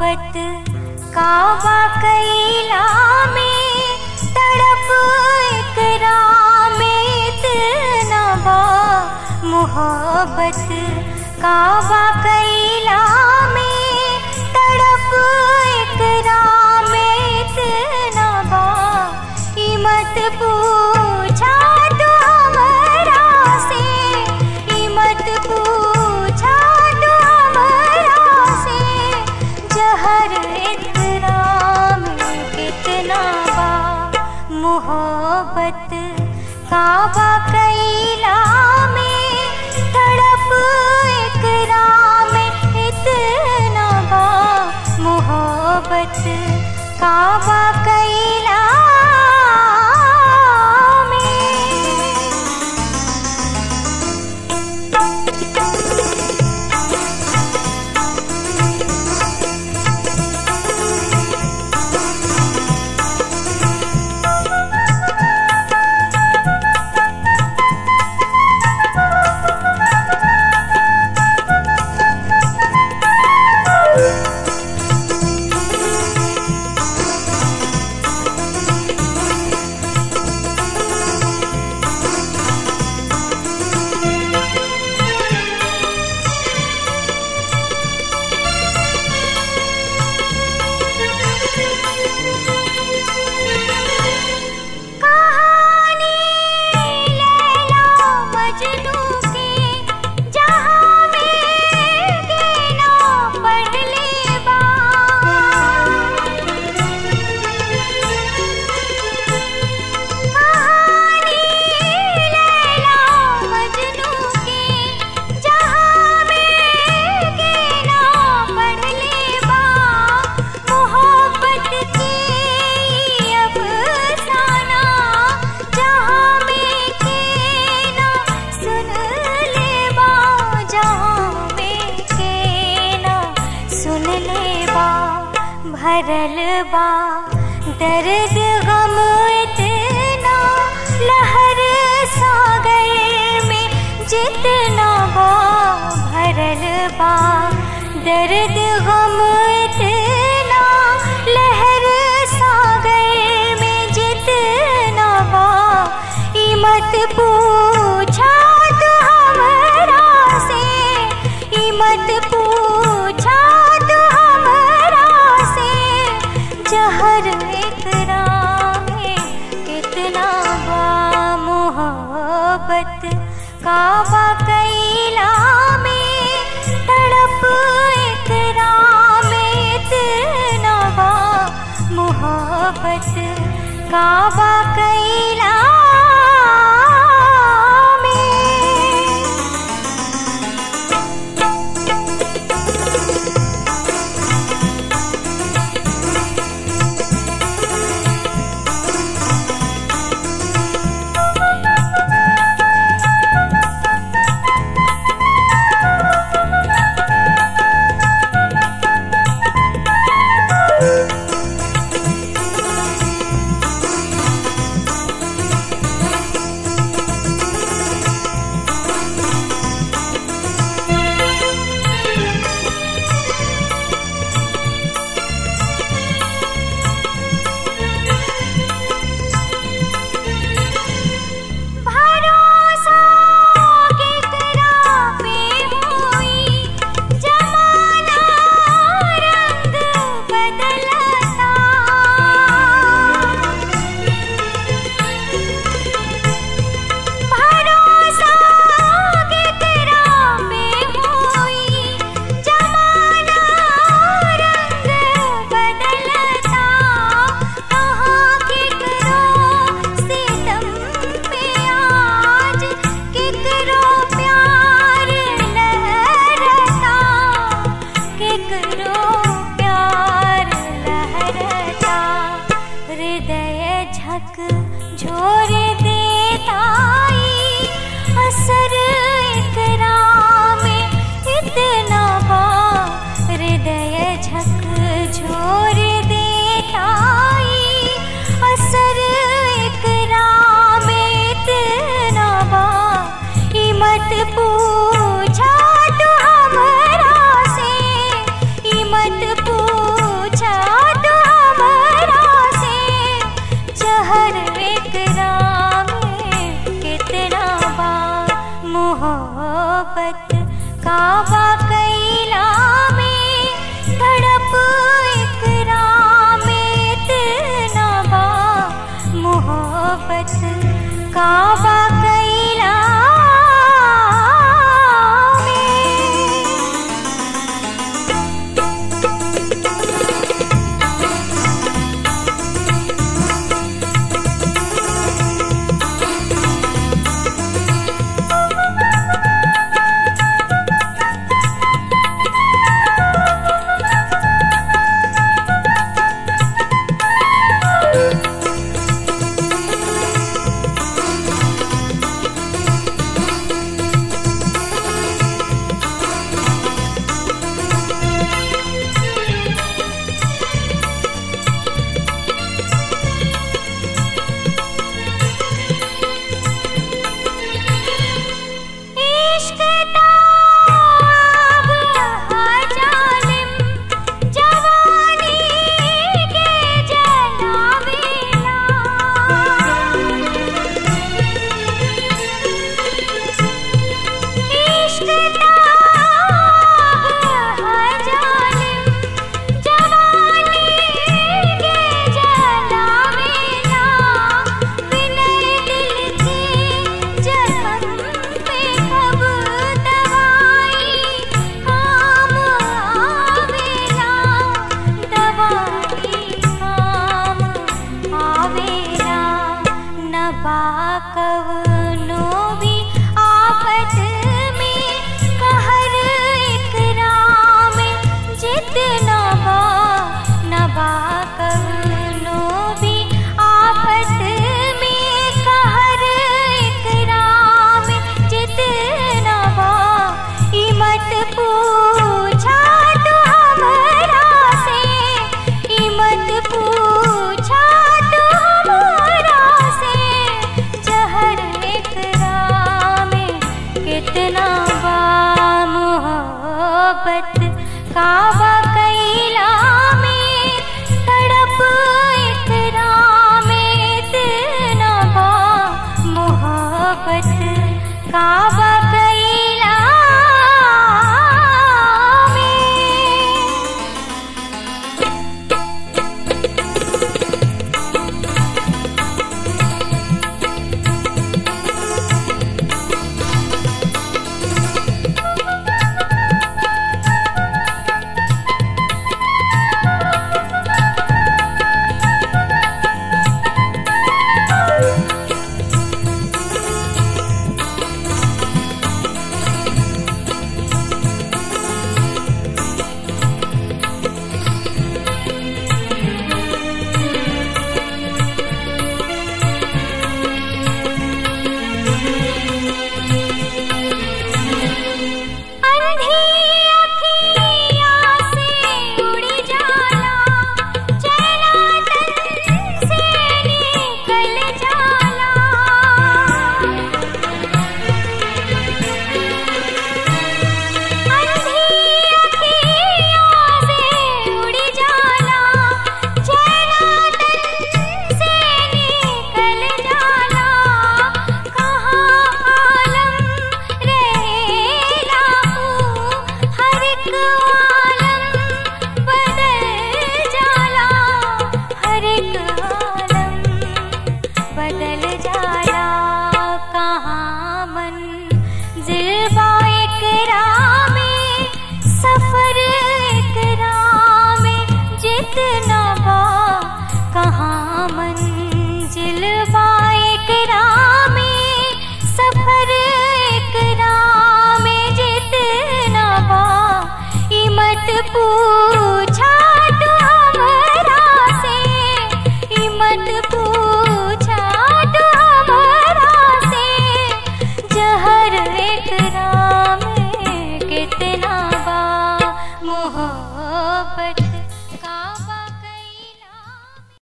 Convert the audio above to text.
मोहब्बत काबा कैला में तड़प इकरा में इतना बा मोहब्बत काबा कैला में तड़प इकरा में इतना बा ई मत पूछा तू हमरा से ई मत पूछा तू हमरा से जहर इतना में कितना बा मोहब्बत काबा कैला में तड़प इकरा में इतना बा मोहब्बत काबा कैला में कहानी लैला मजनू के जहाँ में गिना पढ़ ले बा कहानी लैला मजनू के जहाँ में गिना पढ़ ले बा मोहब्बत के अफसाना जहाँ में के ना सुन ले बा जहाँ में के ना सुन ले बा भरल बा दर्द गम इतना लहर सागर में जितना बा भरल बा दर्द गम इतना लहर सागर में जितना बा ई मत पूछा तू हमरा से ई मत पूछा तू हमरा से जहर इकरा में कितना बा मोहब्बत काबा कैला में तड़प इकरा में इतना बा मोहब्बत काबा कैला में भरोसा केकरा पे होई जमाना रंग बदलता भरोसा केकरा पे होई जमाना रंग बदलता कहाँ केकरो सितम पे आज केकरो प्यार लहरता केकरो प्यार लहरता हृदय झक झोर देताई असर इकरा में इतना बा हृदय झक झोर देताई असर इकरा में इतना बा ई मत पूछा तू हमरा से ई मत पूछा मोहब्बत काबा कैला में तड़प इकरा में इतना बा मोहब्बत काबा कैला में इश्क ताब जालिम जवानी के जलावेला इश्क ताब जालिम जवानी के जलावेला विनय दिल के जखम पे कब दवाई काम आवेला दवाई काम आवेला नबा कवनो भी आफत में कहर इकराम जितना बा नबा कवनो भी आफत में कहर इकराम जितना बा ई मत पूछा तू हमरा से ई मत पूछा तू हमरा से जहर इकराम कितना बा मोहब्बत काबा कैला में तड़प इकराम इतना बा मोहब्बत काबा